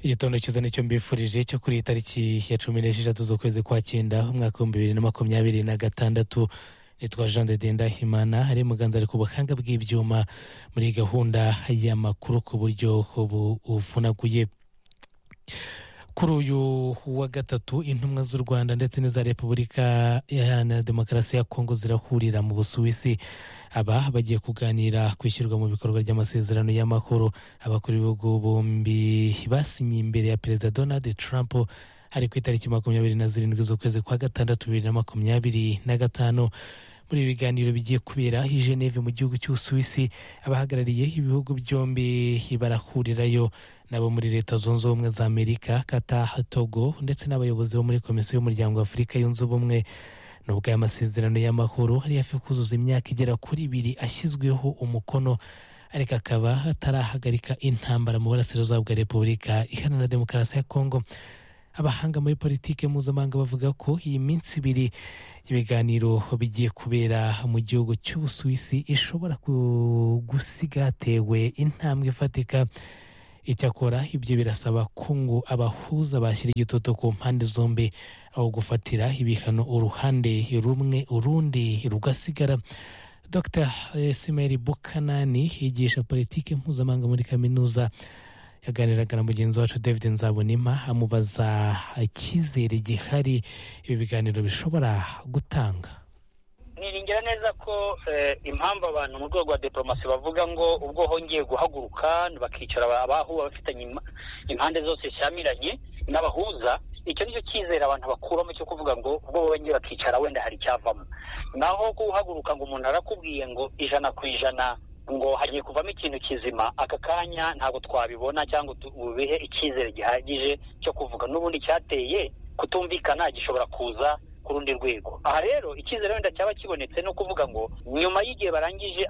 igitondo cyiza nicyo mbifurije cyo kuri iyi tariki ya cumi n'esheshatu z'ukwezi kwa cyenda umwaka w'ibihumbi bibiri na makumyabiri na gatandatu nitwa jean de ndahimana ari muganzari ku buhanga bw'ibyuma muri gahunda y'amakuru ku buryo buvunaguye kuri uyu wa gatatu intumwa z'u rwanda ndetse n'iza repubulika iharanira demokarasi ya kongo zirahurira mu busuwisi aba bagiye kuganira ku ishyirwa mu bikorwa ry'amasezerano y'amahoro abakora ibihugu bombi basinye imbere ya perezida donald trump ari ku itariki makumyabiri na zirindwi z'ukwezi kwa gatandatu bibiri na makumyabiri na gatanu muri ibi biganiro bigiye kubera i geneve mu gihugu cy'ubusuwisi abahagarariye ibihugu byombi barahurirayo nabo muri leta zunze ubumwe za amerika kata togo ndetse n'abayobozi bo muri komisiyo y'umuryango wa afurika yunze ubumwe nubwo aya masezerano y'amahoro ari hafi kuzuza imyaka igera kuri ibiri ashyizweho umukono ariko akaba atarahagarika intambara mu burasirazuba bwa repubulika iharanira demokarasi ya kongo abahanga muri politiki mpuzamahanga bavuga ko iyi minsi ibiri ibiganiro bigiye kubera mu gihugu cy'ubusuwisi ishobora gusiga hatewe intambwe ifatika icyakora ibyo birasaba ko ngo abahuza bashyira igitutu ku mpande zombi aho gufatira ibihano uruhande rumwe urundi rugasigara dr simeri bukanani yigisha politiki mpuzamahanga muri kaminuza yaganiraga na mugenzi wacu david nzabonima amubaza icyizere gihari ibi biganiro bishobora gutanga niringira neza ko impamvu abantu mu rwego rwa diporomasi bavuga ngo ubwo hongeye guhaguruka bakicara abahuba bafitanye impande zose zishyamiranye n'abahuza icyo nicyo cyizere abantu bakuramo cyo kuvuga ngo ubwo bongeye bakicara wenda hari icyavamo naho guhaguruka ngo umuntu arakubwiye ngo ijana ku ijana ngo hagiye kuvamo ikintu kizima aka kanya ntabwo twabibona cyangwa tubihe icyizere gihagije cyo kuvuga n'ubundi cyateye kutumvikana gishobora kuza ku rundi rwego aha rero icyizere wenda cyaba kibonetse ni ukuvuga ngo nyuma y'igihe barangije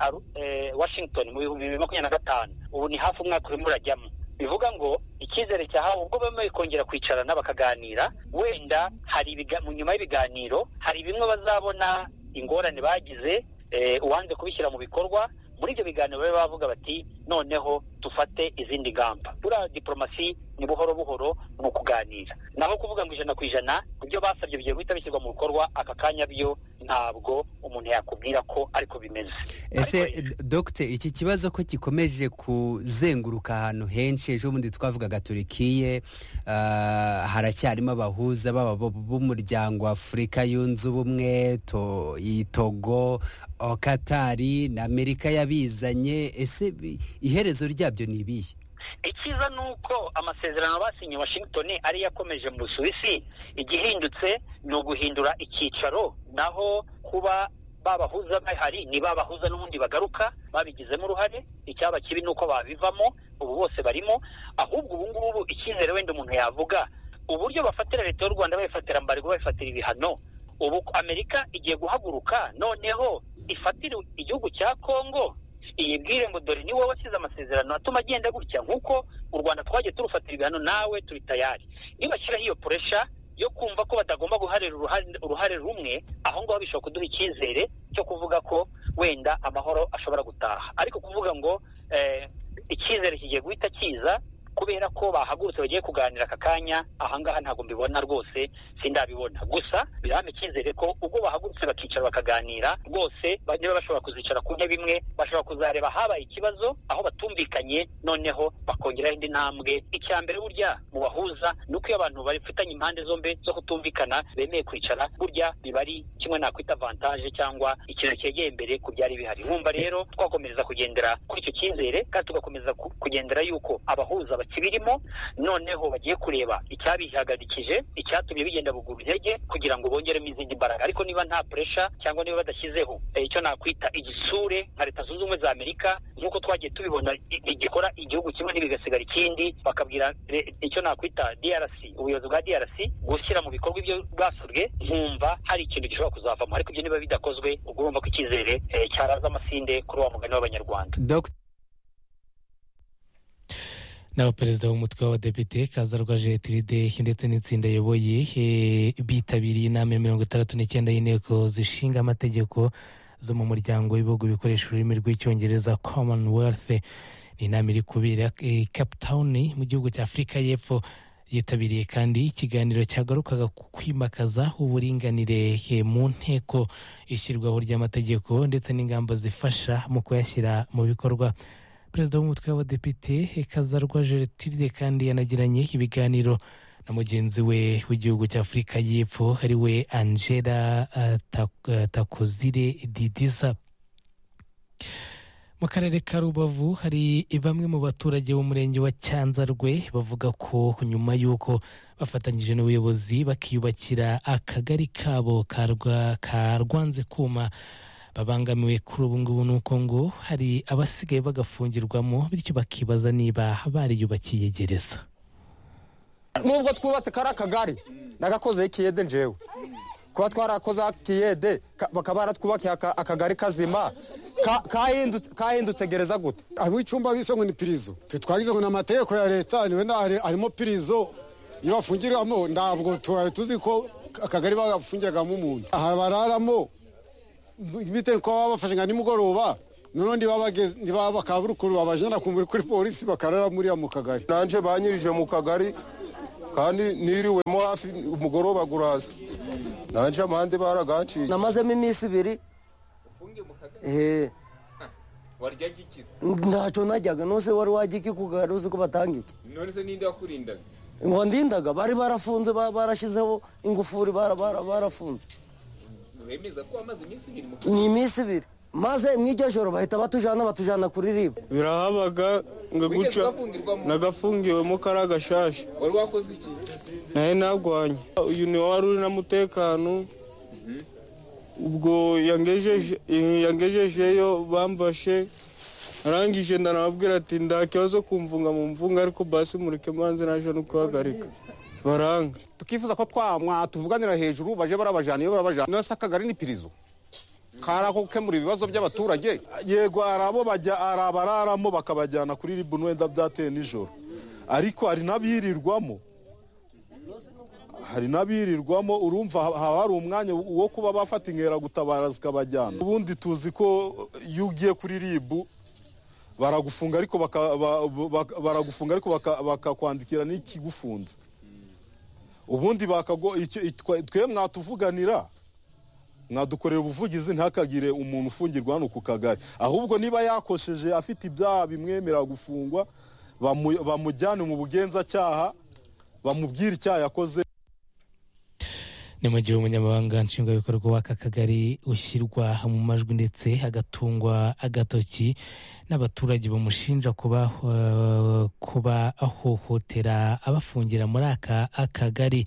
washington mu bihumbi bibiri makumyabiri na gatanu ubu ni hafi umwaka urimo urajyamo bivuga ngo icyizere cyahawe ubwo bemewe kongera kwicarana bakaganira wenda hari nyuma y'ibiganiro hari bimwe bazabona ingorane bagize uwanze kubishyira mu bikorwa muri ibyo biganiro babe bavuga bati noneho dufate izindi ngamba buriya diporomasi ni buhoro buhoro ni ukuganira naho kuvuga ngo ijana ku ijana ibyo basabye bigiye guhita bishyirwa mu bikorwa aka kanya byo ntabwo umuntu yakubwira ko ariko bimeze ese dogite iki kibazo ko gikomeje kuzenguruka ahantu henshi ejo bundi twavugaga turikiye haracyarimo abahuza b'umuryango w'afurika yunze ubumwe togo katari na amerika yabizanye ese iherezo ryabyo ni ibihe ikiza ni uko amasezerano basinye washington ari yakomeje mu busuwisi igihindutse ni uguhindura icyicaro naho kuba babahuza bahari ni babahuza n'ubundi bagaruka babigizemo uruhare icyaba kibi ni uko babivamo ubu bose barimo ahubwo ubu ngubu icyizere wenda umuntu yavuga uburyo bafatira leta y'u rwanda bayifatira mbarwa bayifatira ibihano ubu amerika igiye guhaguruka noneho ifatire igihugu cya congo iyibwire ngo dore ni wowe wasize amasezerano atuma agenda gutya nk'uko u rwanda twagiye turufatira ibihano nawe turi tayari nibashyiraho iyo puresha yo kumva ko batagomba guharira uruhare rumwe aho ngaho bishobora kuduha icyizere cyo kuvuga ko wenda amahoro ashobora gutaha ariko kuvuga ngo icyizere kigiye guhita kiza kubera ko bahagurutse bagiye kuganira aka kanya ahangaha ntabwo mbibona rwose sindabibona gusa birahame icyizere ko ubwo bahagurutse bakicara bakaganira rwose bajya bashobora kuzicara ku ntebe imwe bashobora kuzareba habaye ikibazo aho batumvikanye noneho bakongeraho indi ntambwe icya mbere burya mu bahuza ni uko iyo abantu bafitanye impande zombi zo kutumvikana bemeye kwicara burya biba ari kimwe nakwita avantaje cyangwa ikintu cyegeye imbere ku byari bihari nkumva rero twakomereza kugendera kuri icyo cyizere kandi tugakomeza kugendera yuko abahuza kibirimo noneho bagiye kureba icyabihagarikije icyatumye bigenda buguru intege kugira ngo bongeremo izindi mbaraga ariko niba nta puresha cyangwa niba badashyizeho icyo nakwita igisure nka leta zunze ubumwe za amerika nk'uko twagiye tubibona igikora igihugu kimwe ntibigasigara ikindi bakabwira icyo nakwita drc ubuyobozi bwa drc gushyira mu bikorwa ibyo bwasabwe nkumva hari ikintu gishobora kuzavamo ariko ibyo niba bidakozwe ubwo urumva ko icyizere cyaraza amasinde kuri uwo mugani w'abanyarwanda nawe perezida w'umutwe w'abadepite kazarwa jetiride ndetse n'itsinda ayoboye bitabiriye inama ya mirongo itandatu n'icyenda y'inteko zishinga amategeko zo mu muryango w'ibihugu bikoresha ururimi rw'icyongereza commonwealth ni inama iri kubera i cape town mu gihugu cya afurika y'epfo yitabiriye kandi ikiganiro cyagarukaga ku kwimakaza uburinganire mu nteko ishyirwaho ry'amategeko ndetse n'ingamba zifasha mu kuyashyira mu bikorwa perezida w'umutwe w'abadepite kazarwa jeretiride kandi yanagiranye ibiganiro na mugenzi we w'igihugu cya afurika y'epfo ari we angela takozire didiza mu karere ka rubavu hari bamwe mu baturage b'umurenge wa cyanzarwe bavuga ko nyuma y'uko bafatanyije n'ubuyobozi bakiyubakira akagari kabo ka rwanze kuma babangamiwe kuri ubu ngubu ni uko ngo hari abasigaye bagafungirwamo bityo bakibaza niba bariyubakiye gereza nubwo twubatse kari akagari nagakozeho ikiyede njewe kuba twarakoze akiyede bakaba baratwubakiye akagari kazima kahindutse gereza gute ab'icyumba bise ngo ni pirizo twe twagize ngo ni amategeko ya leta niwe harimo pirizo iyo bafungiramo ntabwo tubaye tuzi ko akagari bagafungiragamo umuntu aha bararamo bitewe ko baba bafashe nka nimugoroba noneho ntibaba bakaburukuru babajyana kuri polisi bakarara muriya mu kagari nanjye banyirije mu kagari kandi niriwemo hafi umugoroba guraza nanjye amande baragaciye namazemo iminsi ibiri waryaga iki ntacyo najyaga nose wari wajya iki kugara uzi ko batanga iki none se ninde wakurindaga ngo ndindaga bari barafunze barashyizeho ingufuri barafunze wemeza ko wamaze iminsi ibiri ni iminsi ibiri maze mw'iryo joro bahita batujyana batujyana kuri ribu birahabaga ngo guca nagafungiwemo kariya gashasha wari wakoze iki nawe nagwanye uyu niwe wari uri n'umutekano ubwo yangejejeyo bamfashe arangije ndanababwira ati nta kibazo kumvunga mu mvunga ariko basi mureke manze naje no kuhagarika baranga tukifuza ko twamwa tuvuganira hejuru baje barabajana iyo barabajana nose akagari ni pirizo kari ako gukemura ibibazo by'abaturage yego hari abo bararamo bakabajyana kuri ribu wenda byateye nijoro ariko hari n'abirirwamo hari n'abirirwamo urumva haba hari umwanya wo kuba bafata gutabara zikabajyana ubundi tuzi ko iyo ugiye kuri ribu baragufunga ariko baragufunga ariko bakakwandikira n'ikigufunze ubundi twe mwatuvuganira mwadukorera ubuvugizi ntakagire umuntu ufungirwa hano ku kagari ahubwo niba yakosheje afite ibyaha bimwemerera gufungwa bamujyane mu bugenzacyaha bamubwira icyaha yakoze ni mu gihe umunyamabanga nshingwabikorwa w'aka kagari ushyirwa mu majwi ndetse agatungwa agatoki n'abaturage bamushinja kuba kuba ahohotera abafungira muri aka akagari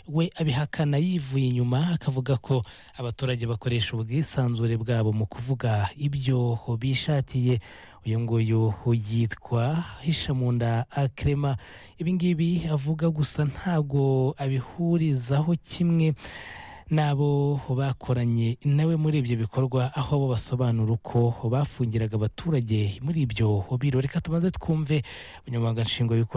we abihakana yivuye inyuma akavuga ko abaturage bakoresha ubwisanzure bwabo mu kuvuga ibyo bishatiye uyu nguyu yitwa hishamunda akrema ibingibi avuga gusa ntabwo abihurizaho kimwe n'abo bakoranye nawe muri ibyo bikorwa aho bo basobanura uko bafungiraga abaturage muri ibyo birori reka tumaze twumve umunyamabanga nshingwabikorwa